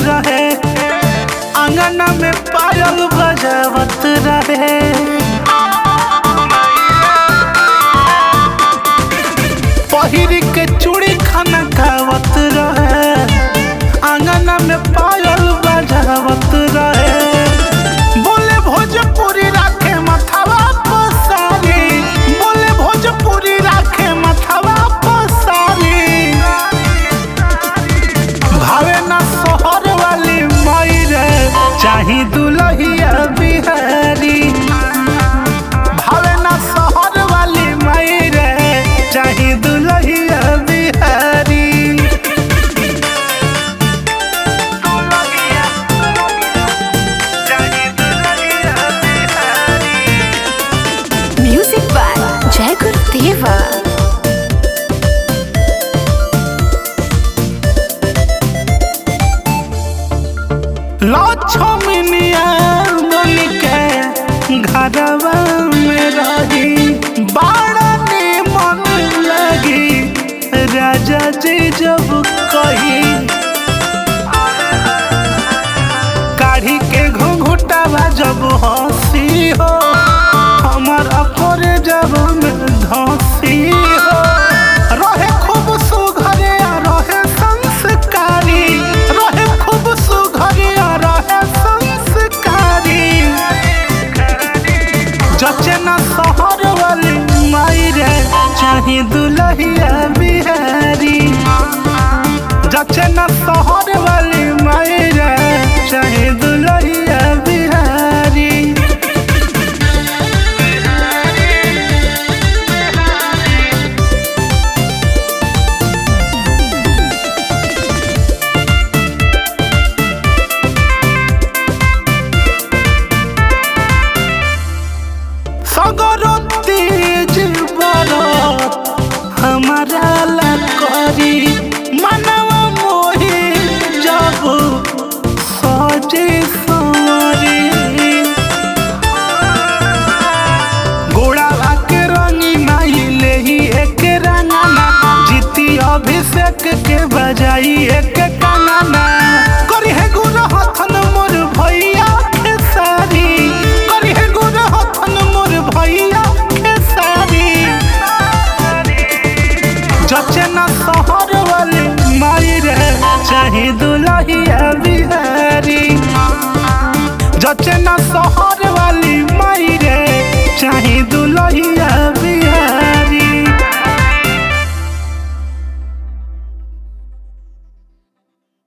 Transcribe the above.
रहे अंगना में पायल बजावत रहे पहिर के चूड़ी खाना खावत रहे अंगना में पायल बजावत रहे बोले भोजपुरी राखे मथवा पसारी बोले भोजपुरी राखे मथवा पसारी भावे ना सोहर वाली माई रे चाही दुलहिया बिहारी भावे ना सोहर वाली माई रे चाही दुलहिया बिहारी चाही दुलहिया Bihari Music by Jai Gurudeva. लक्ष्मनिया बन के घरवा में रही बड़ा मन लगी राजा जी जब कही काढ़ी के घुंघुटावा जब हंसी हो हमार अकोरे जब में धंसी हो रहे खूब सुघरे आ रहे संस्कारी रहे खूब सुघरे आ रहे संस्कारी जचे ना शहर वाली माई रे चाहे दुलहिया बिहारी जचे ना शहर वाली माई रे चाहे दुलहिया बिहारी सगरो तेज बरत हमारा ला करी मनवा मोहे जब सजे सवरी गोड़ावा के रंगी माई लेही एक रंगाना जीती अभिषेक के बजाई एक कानाना करी है गुण हथन मोर भैया के सारी करी है गुण हथन मोर भैया के सारी जचे ना शहर वाली माई रे चाहे दुलहिया बिहारी जचे ना शहर वाली माई रे चाहे दुलहिया